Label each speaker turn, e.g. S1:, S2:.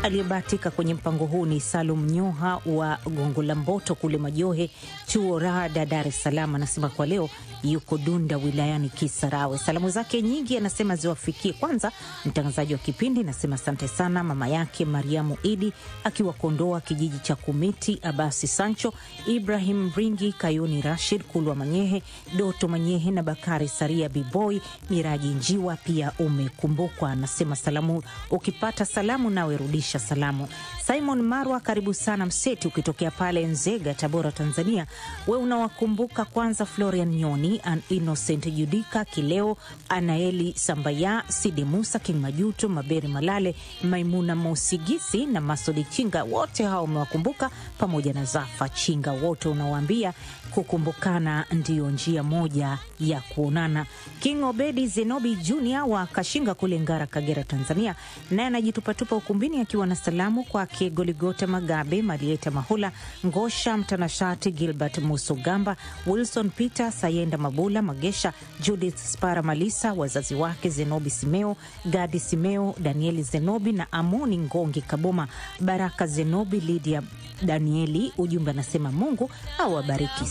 S1: Aliyebahatika kwenye mpango huu ni Salum Nyoha wa Gongo la Mboto kule Majohe, chuo Rada, Dar es Salaam. Anasema kwa leo yuko Dunda wilayani Kisarawe. Salamu zake nyingi anasema ziwafikie kwanza mtangazaji wa kipindi, anasema asante sana mama yake Mariamu Idi akiwa Kondoa kijiji cha Kumiti, Abasi Sancho, Ibrahim Ringi, Kayuni Rashid, Kulwa Manyehe, Doto Manyehe na Bakari Saria, Biboi Miraji Njiwa pia umekumbukwa. Anasema salamu, ukipata salamu nawe rudisha salamu. Simon Marwa, karibu sana Mseti, ukitokea pale Nzega, Tabora, Tanzania. We unawakumbuka kwanza Florian Nyoni, An Innocent Judika Kileo, Anaeli Sambaya, Sidi Musa, King Majuto, Maberi Malale, Maimuna Mosigisi na Masodi Chinga, wote hao umewakumbuka pamoja na Zafa Chinga, wote unawaambia kukumbukana ndiyo njia moja ya kuonana. King Obedi Zenobi Junior wa Kashinga kule Ngara, Kagera, Tanzania, naye anajitupatupa ukumbini akiwa na salamu kwake Goligota Magabe, Marieta Mahula, Ngosha Mtanashati, Gilbert Musogamba, Wilson Peter Sayenda, Mabula Magesha, Judith Spara Malisa, wazazi wake Zenobi Simeo, Gadi Simeo, Danieli Zenobi na Amoni Ngongi Kaboma, Baraka Zenobi, Lydia Danieli. Ujumbe anasema Mungu awabariki